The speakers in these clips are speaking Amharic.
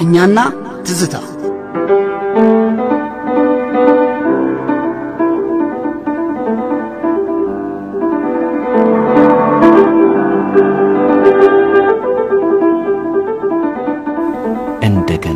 እኛና ትዝታ እንደገና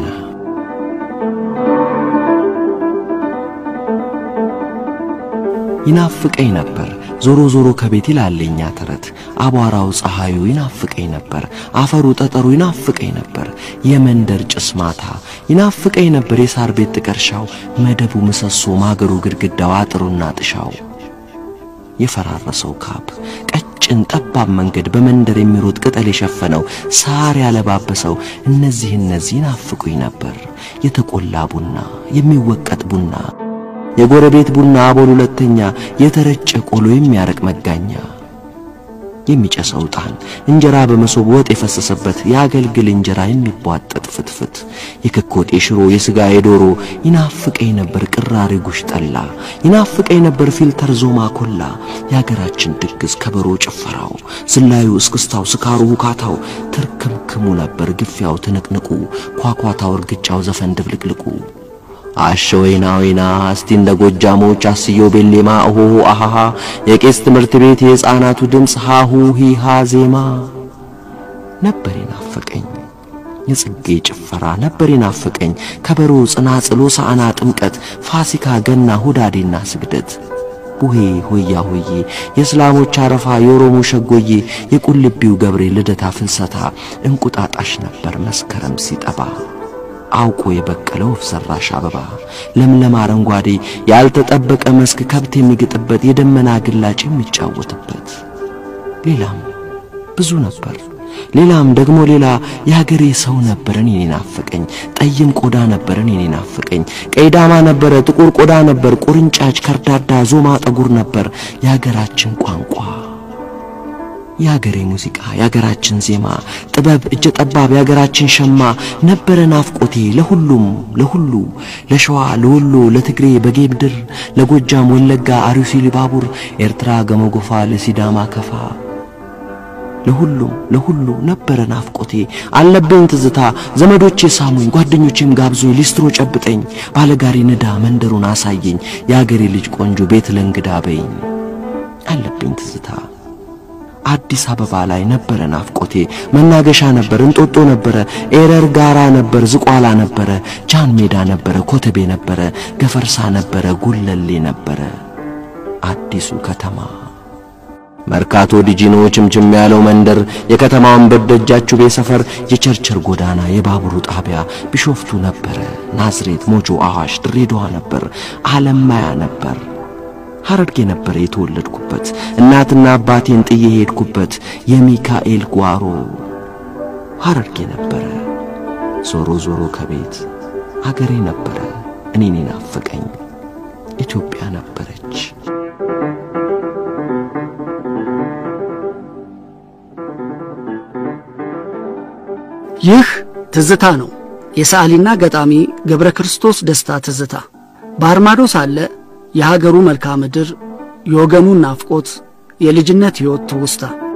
ይናፍቀኝ ነበር ዞሮ ዞሮ ከቤት ይላለኛ ተረት አቧራው ፀሐዩ ይናፍቀኝ ነበር አፈሩ ጠጠሩ ይናፍቀኝ ነበር የመንደር ጭስ ማታ ይናፍቀኝ ነበር የሳር ቤት ጥቀርሻው መደቡ ምሰሶ ማገሩ ግድግዳው አጥሩና ጥሻው የፈራረሰው ካብ ቀጭን ጠባብ መንገድ በመንደር የሚሮጥ ቅጠል የሸፈነው ሳር ያለባበሰው እነዚህ እነዚህ ይናፍቁኝ ነበር የተቆላ ቡና የሚወቀጥ ቡና የጎረቤት ቡና አቦል ሁለተኛ የተረጨ ቆሎ የሚያረቅ መጋኛ የሚጨሰው ዕጣን እንጀራ በመሶብ ወጥ የፈሰሰበት የአገልግል እንጀራ የሚቧጠጥ ፍትፍት የክኮቴ ሽሮ የሥጋ የዶሮ ይናፍቀኝ ነበር ቅራሪ ጉሽ ጠላ ይናፍቀኝ ነበር ፊልተር ዞማ ኮላ የአገራችን ድግስ ከበሮ ጭፈራው ዝላዩ እስክስታው ስካሩ ሁካታው ትርክምክሙ ነበር ግፊያው ትንቅንቁ ኳኳታው እርግጫው ዘፈን ድብልቅልቁ አሸ ወይና ወይና እስቲ እንደ ጎጃሞች አስየው ቤሌማ ኦሆ አሃሃ የቄስ ትምህርት ቤት የሕፃናቱ ድምፅ ሃሁ ሂሃ ዜማ ነበር የናፈቀኝ የጽጌ ጭፈራ ነበር የናፈቀኝ ከበሮ ጽናጽሎ ሳአና ጥምቀት ፋሲካ ገና ሁዳዴና ስግደት ቡሄ ሆያ ሆዬ የእስላሞች አረፋ የኦሮሞ ሸጎዬ የቁልቢው ገብሬ ልደታ ፍልሰታ እንቁጣጣሽ ነበር መስከረም ሲጠባ አውቆ የበቀለው ወፍ ዘራሽ አበባ ለምለም አረንጓዴ ያልተጠበቀ መስክ ከብት የሚግጥበት የደመና ግላጭ የሚጫወትበት ሌላም ብዙ ነበር። ሌላም ደግሞ ሌላ የሀገሬ ሰው ነበር እኔን ናፈቀኝ። ጠይም ቆዳ ነበር እኔን ናፈቀኝ። ቀይ ዳማ ነበረ፣ ጥቁር ቆዳ ነበር፣ ቁርንጫጭ፣ ከርዳዳ፣ ዞማ ጠጉር ነበር የሀገራችን ቋንቋ የሀገሬ ሙዚቃ የሀገራችን ዜማ ጥበብ እጀ ጠባብ የሀገራችን ሸማ ነበረ ናፍቆቴ ለሁሉም ለሁሉ ለሸዋ ለወሎ ለትግሬ በጌምድር ለጎጃም ወለጋ አርሲ ሊባቡር ኤርትራ ገመጎፋ ለሲዳማ ከፋ ለሁሉም ለሁሉ ነበረ ናፍቆቴ አለብኝ ትዝታ ዘመዶቼ ሳሙኝ ጓደኞቼም ጋብዞኝ ሊስትሮ ጨብጠኝ ባለጋሪ ንዳ መንደሩን አሳየኝ የአገሬ ልጅ ቆንጆ ቤት ለእንግዳ በይኝ አለብኝ ትዝታ አዲስ አበባ ላይ ነበረ ናፍቆቴ መናገሻ ነበር እንጦጦ ነበረ ኤረር ጋራ ነበር ዝቋላ ነበረ ጃን ሜዳ ነበረ ኮተቤ ነበረ ገፈርሳ ነበረ ጉለሌ ነበረ አዲሱ ከተማ መርካቶ ዲጂኖ ችምችም ያለው መንደር የከተማውን በደጃችሁ ቤት ሰፈር የቸርቸር ጎዳና የባቡሩ ጣቢያ ቢሾፍቱ ነበረ ናዝሬት ሞጆ አዋሽ ድሬዳዋ ነበር አለማያ ነበር ሐረርጌ ነበረ የተወለድኩበት እናትና አባቴን ጥዬ ሄድኩበት የሚካኤል ጓሮ ሐረርጌ ነበረ ዞሮ ዞሮ ከቤት አገሬ ነበረ እኔን ናፈቀኝ ኢትዮጵያ ነበረች ይህ ትዝታ ነው። የሰዓሊና ገጣሚ ገብረ ክርስቶስ ደስታ ትዝታ በአርማዶ ሳለ የሀገሩ መልክዓ ምድር፣ የወገኑን ናፍቆት፣ የልጅነት ሕይወት ትውስታ